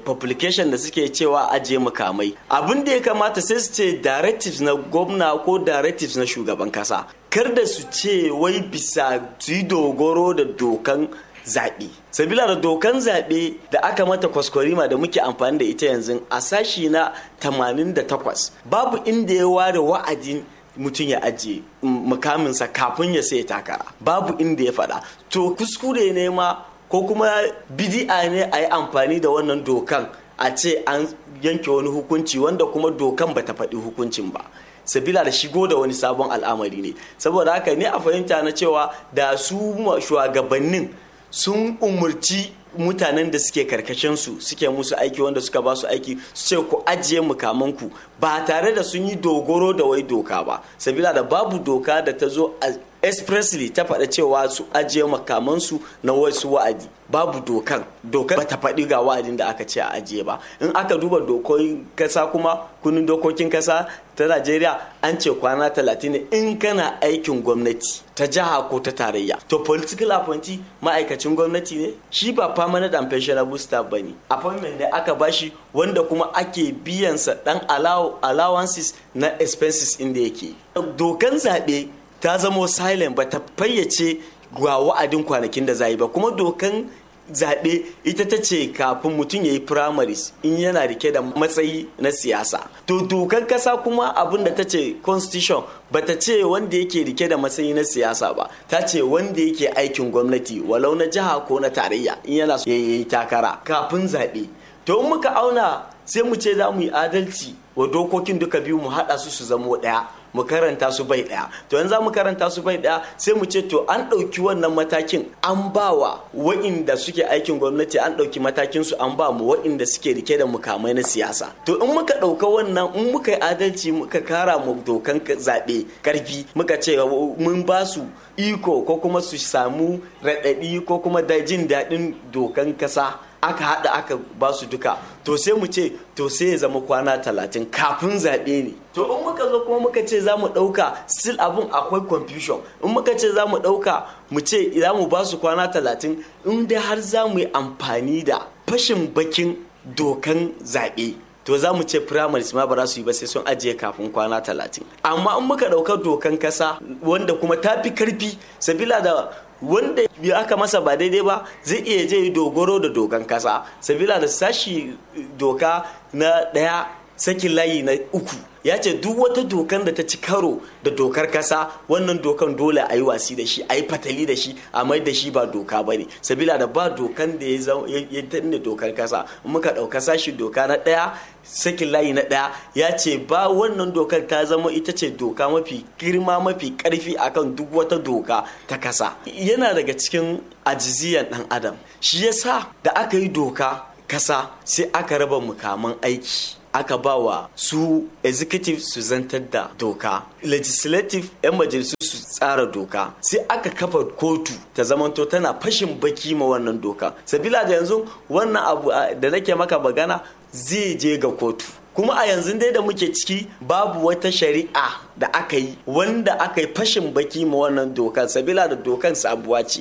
publication da suke cewa ajiye mukamai abin da ya kamata sai su ce directives na gwamna ko directives na shugaban kasa kar da su ce wai bisa su yi dogoro da dokan zaɓe sabila da dokan zaɓe da aka mata kwaskwarima da muke amfani da ita yanzu a sashi na 88 babu inda ya ware wa'adin mutum ya ajiye mukaminsa kafin ya sai takara babu inda ya faɗa to kuskure ne ma ko kuma bidi'a ne a yi amfani da wannan dokan a ce an yanke wani hukunci wanda kuma dokan bata faɗi hukuncin ba sabila da shigo da wani sabon al'amari ne saboda haka ne a fahimta na cewa da su shugabannin sun umurci mutanen da suke karkashinsu suke musu aiki wanda suka ba su aiki su ce ku ajiye mukamanku ba tare da sun yi dogoro da wai doka ba sabila da babu doka da ta zo expressly ta faɗa cewa su ajiye makamansu na wasu wa'adi babu dokan dokar bata faɗi ga wa'adin da aka ce a ajiye ba in aka duba dokokin kasa kuma kunin dokokin kasa ta najeriya an ce kwana talatin ne in kana aikin gwamnati ta jiha ko ta tarayya to political appointee ma'aikacin gwamnati ne shi ba permanent and pensionable staff ba ne appointment da aka bashi wanda kuma ake biyansa dan allowances na expenses inda yake dokan zaɓe ta zamo silent ba ta fayyace ga wa'adin kwanakin da za yi ba kuma dokan zaɓe ita ta ce kafin mutum ya yi primaries in yana rike da matsayi na siyasa to dokan kasa kuma abin da ta ce constitution ba ta ce wanda yake rike da matsayi na siyasa ba ta ce wanda yake aikin gwamnati walau na jiha ko na tarayya in yana so ya yi takara kafin zaɓe to in muka auna sai mu ce za mu yi adalci wa dokokin duka biyu mu haɗa su su zamo ɗaya mu karanta su bai daya to yanzu mu karanta su bai daya sai mu ce to an ɗauki wannan matakin an bawa wa'inda suke aikin gwamnati an ɗauki matakin su an ba mu wa'inda suke rike da mukamai na siyasa to in muka ɗauka wannan in muka yi adalci muka kara mu dokan zaɓe karfi muka ce mun ba su iko ko kuma su samu raɗaɗi ko kuma da jin daɗin dokan kasa aka haɗa aka ba su duka to sai mu ce to sai ya zama kwana talatin kafin zaɓe ne to in muka zo kuma muka ce za mu ɗauka still abun akwai confusion in muka ce za mu ɗauka mu ce za mu ba su kwana talatin in dai har za mu yi amfani da fashin bakin dokan zaɓe to za mu ce primaries ma ba za su yi ba sai sun ajiye kafin kwana talatin amma in muka ɗauka dokan kasa wanda kuma ta fi karfi sabila da wanda aka masa ba daidai ba zai iya je dogoro da dokan kasa sabila da sashi doka na ɗaya sakin layi na uku ya ce duk wata dokan da ta ci karo da dokar kasa wannan dokan dole a yi wasi da shi a yi fatali da shi a mai da shi ba doka ba ne sabila da ba dokan da ya tanne dokar kasa muka ɗauka sashi doka na ɗaya sakin layi na ɗaya ya ce ba wannan dokar ta zama ita ce doka mafi girma mafi ƙarfi akan duk wata doka ta kasa yana daga cikin ajiziyan ɗan adam shi yasa da aka yi doka kasa sai aka raba mukaman aiki aka ba wa su executive su zantar da doka legislative 'yan majalisu su tsara doka sai aka kafa kotu ta zamanto tana fashin baki ma wannan doka sabila da yanzu wannan abu da nake maka magana zai je ga kotu kuma a yanzu dai da muke ciki babu wata shari'a da aka yi wanda aka yi fashin baki ma wannan dokan sabila da dokan sabuwa ce